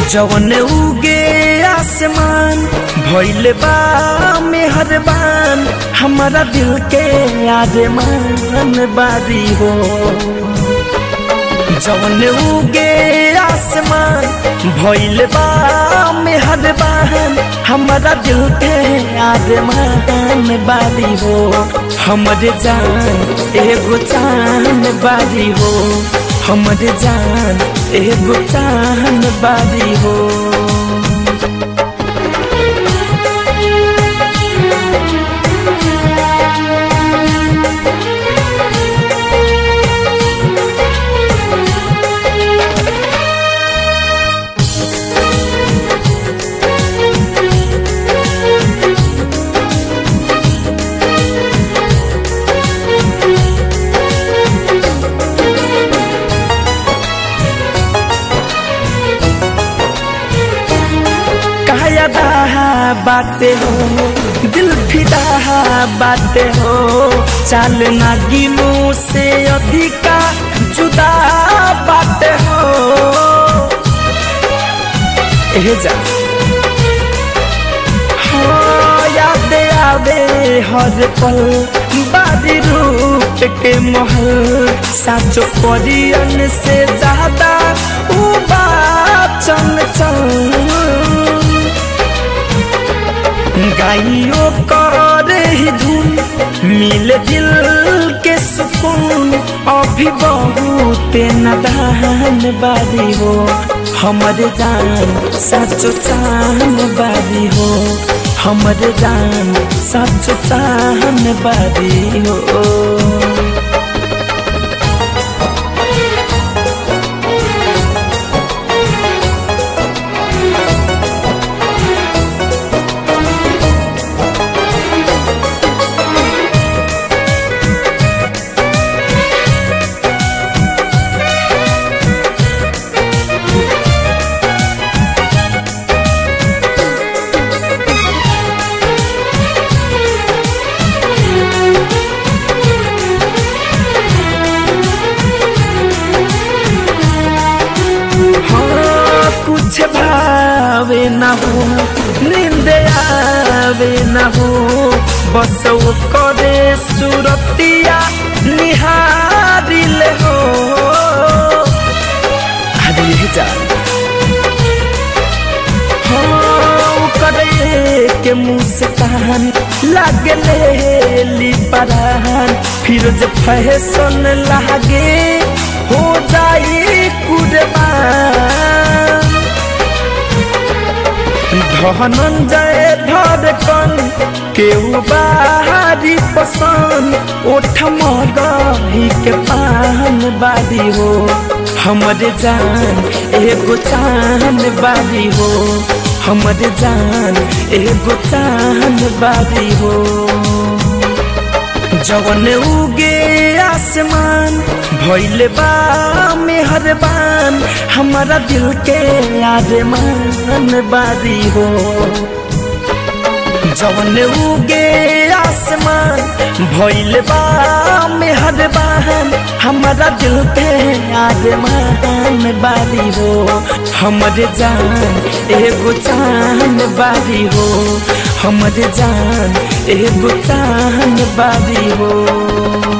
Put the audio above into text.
जवन उगे आसमान भइल बा मेहरबान हमारा दिल के आदमान बारी हो जवन उगे आसमान भइल बा मेहरबान हमारा दिल के आदमान बारी हो हमरे जान एगो चान बारी हो हमरे जान एगो चान बारी हो कायदा बाटे हो दिल फिदा बाटे हो चाल नागिनों से अधिका जुदा बाटे हो एहे जा हाँ, याद आवे हर पल बारी रूप के महल साचो परियन से ज्यादा ऊ बात चल चल गाइयो कर ही धुन मिले दिल के सुकून अभी बहुत नदान बारी हो हमर जान सचो चान बारी हो हमर जान सचो चान बारी हो हाँ, कुछ भावे न हो नींद आवे न हो बस वो करे सुरतिया निहारिल हो अरे ये जा हाँ, करे के मुस्कान लागले ली परान फिर जब फैशन लागे हो जाई कुर्बान धनंजय धड़कन केहू बाहरी पसंद ओठ मगही के पान बारी हो हमरे जान एगो चान बारी हो हमरे जान एगो चान बारी हो जवन उगे आसमान भइल बा मेहरबान हमारा दिल के आदमान बारी हो जवन उगे आसमान भइल बा मेहरबान हमारा दिल के आदमान बारी हो हमरे जान एगो चान बारी हो हमरे जान एगो चान बारी हो